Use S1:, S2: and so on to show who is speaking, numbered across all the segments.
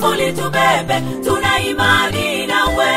S1: Magufuli tubebe, tuna imani nawe.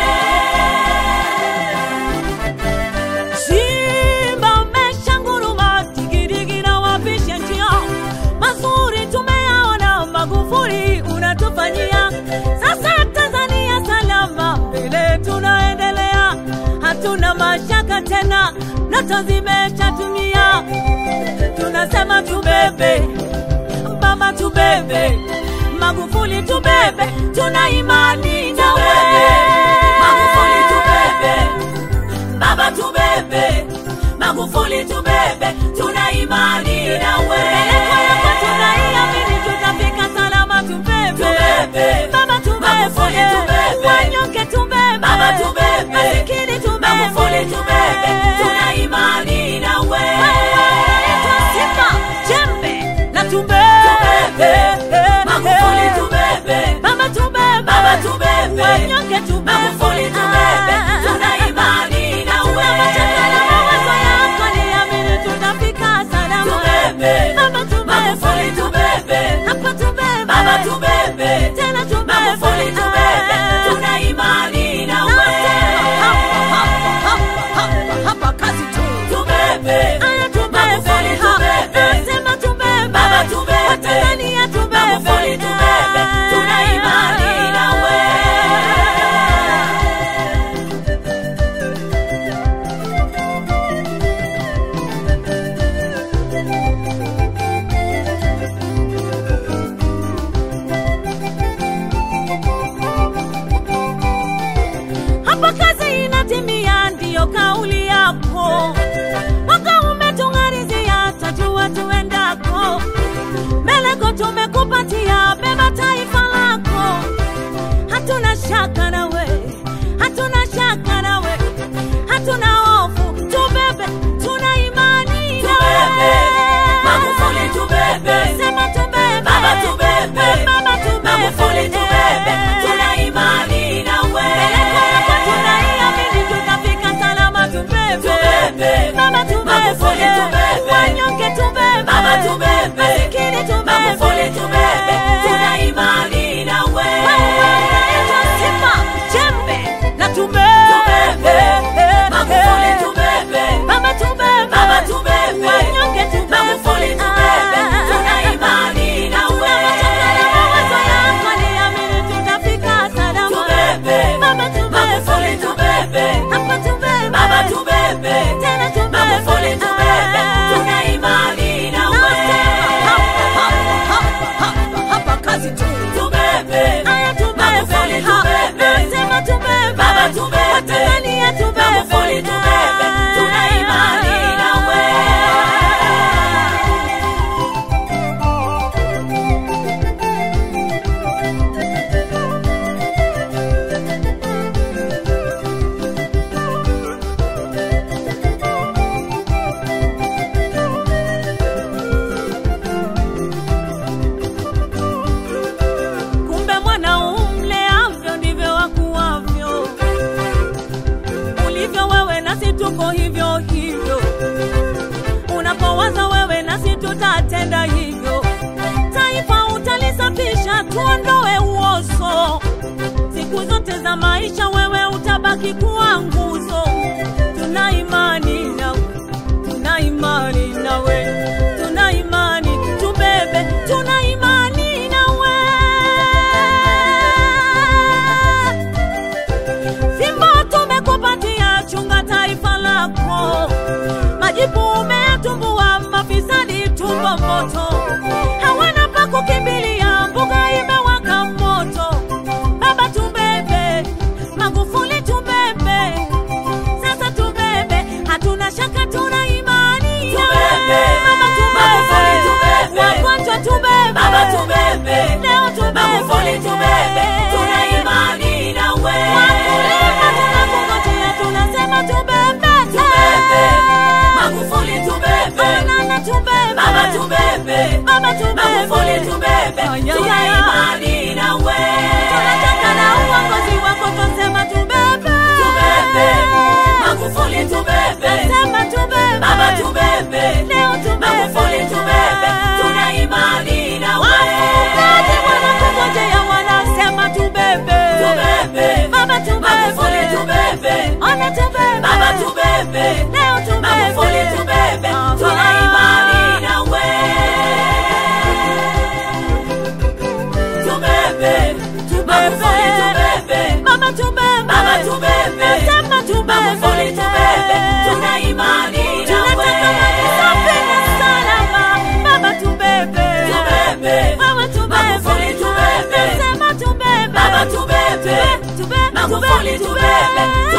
S2: Simba umeshanguruma, digidigi na wapisha njia, mazuri tumeyaona, Magufuli unatufanyia. Sasa Tanzania salama, mbele tunaendelea, hatuna mashaka tena, ndoto zimeshatumia. Tunasema tubebe, mama tubebe, Magufuli tubebe, tuna imani nawe.
S1: Magufuli tubebe, baba tubebe, Magufuli tubebe, tuna imani nawe.
S2: Pelekwa yako tunaiamini, tutafika salama, tubebe.
S1: Tubebe.
S2: Baba tubebe.
S1: Magufuli tubebe.
S2: Wanyonge tubebe.
S1: Baba tubebe,
S2: Masikini tubebe.
S1: Magufuli tubebe, tuna imani nawe.
S2: Unaitwa Simba, jembe na tubebe.
S1: Magufuli tubebe,
S2: Baba tubebe.
S1: Baba tubebe.
S2: Wanyonge tubebe.
S1: Magufuli tubebe, tuna imani nawe.
S2: Tuna mashaka na mawazo yako, niamini tutafika salama.
S1: Tubebe.
S2: Baba tubebe.
S1: Magufuli tubebe.
S2: Hapa tubebe.
S1: Baba tubebe,
S2: Tena tubebe.
S1: Magufuli tubebe, tuna imani nawe. Tubebe, Magufuli tubebe, Baba tubebe, Magufuli tubebe, tuna imani nawe.
S2: Hapa kazi inatimia, ndiyo kauli yako. Mwaka umetung'arizia, tajua tuendako. Meleko tumekupatia, beba taifa lako. Hatuna shaka nawe, hatuna shaka nawe, hatuna hofu. Tubebe, tuna imani nawe.
S1: Tubebe, Magufuli tubebe,
S2: Sema tubebe,
S1: Baba tubebe,
S2: Baba tubebe,
S1: Magufuli tubebe, tuna imani nawe.
S2: Peleko yako tunaiamini, tutafika salama, tubebe.
S1: Tubebe,
S2: Baba tubebe,
S1: Magufuli tubebe,
S2: wanyonge tubebe,
S1: Baba tubebe,
S2: masikini tubebe,
S1: Magufuli tubebe, tuna imani nawe.
S2: Wewe unaitwa Simba, jembe na tubebe.
S1: Magufuli tubebe,
S2: Baba tubebe,
S1: Baba tubebe,
S2: wanyonge tubebe,
S1: Magufuli tubebe, tuna imani nawe.
S2: Tunachanganya mawazo yako, niamini tutafika salama.
S1: Tubebe,
S2: Baba tubebe,
S1: Magufuli tubebe,
S2: hapa tubebe,
S1: Baba tubebe,
S2: tena tubebe,
S1: Magufuli tubebe, tuna imani nawe. Tubebe,
S2: Aya tubebe,
S1: Magufuli
S2: ha,
S1: tubebe,
S2: nasema tubebe,
S1: Baba tubebe,
S2: Watanzania tubebe,
S1: Magufuli tubebe, tuna imani nawe.
S2: Kumbe mwana umleavyo ndivyo wakuwavyo, ulivyo wewe nasi tuko hivyo hivyo, unapowaza wewe nasi tutatenda hivyo. Taifa utalisafisha, tuondoe uozo, siku zote za maisha wewe utabaki kuwa nguzo. Tuna imani nawe, tuna imani nawe, tuna imani tubebe, tuna imani nawe. Fimbo tumekupatia, chunga taifa lako. Majipu umetumbua, mafisadi tumbo moto, hawana pa kukimbilia, mbuga imewaka moto. Baba tubebe, Magufuli tubebe, Bwana tubebe.
S1: Baba tubebe,
S2: Leo tubebe.
S1: Magufuli tubebe,
S2: Aha.
S1: tuna imani nawe. Tubebe, Magufuli tubebe,
S2: Mama tubebe.
S1: Baba tubebe,
S2: Nasema tubebe.
S1: Magufuli tubebe, tuna imani nawe.
S2: Tunataka maji safi na salama. Baba tubebe.
S1: Tubebe,
S2: Mama tubebe.
S1: Magufuli tubebe,
S2: Nasema tubebe.
S1: Baba tubebe,
S2: Tube- tube-
S1: Magufuli
S2: tube-
S1: tubebe,